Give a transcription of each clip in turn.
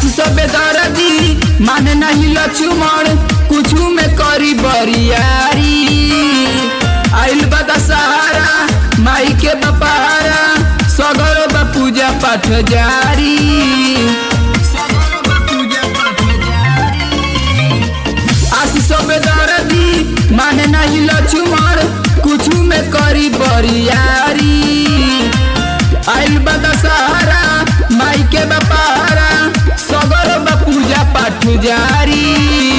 आशीष बेदरदी माने नहीं लक्ष्मण कुछ में करी बरियारी आइल बता सहारा माई के बपारा सगर बा पूजा पाठ जारी सगर बा पूजा पाठ जारी आशीष बेदरदी माने नहीं लक्ष्मण कुछ में करी बरियारी आइल बता सहारा माई के बपारा सगर बा पूजा पाठ जारी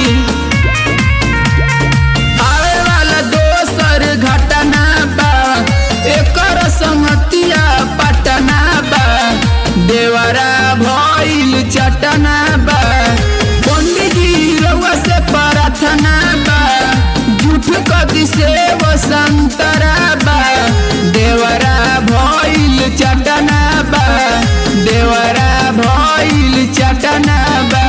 आवे वाला दोसर घटना बा एकर संगतिया पटना बा देवरा भइल चटना बा पंडित जी रउआ से प्रार्थना बा झूठ कदी से वो संतरा बा देवरा भइल चटना बा देवरा भइल चटना बा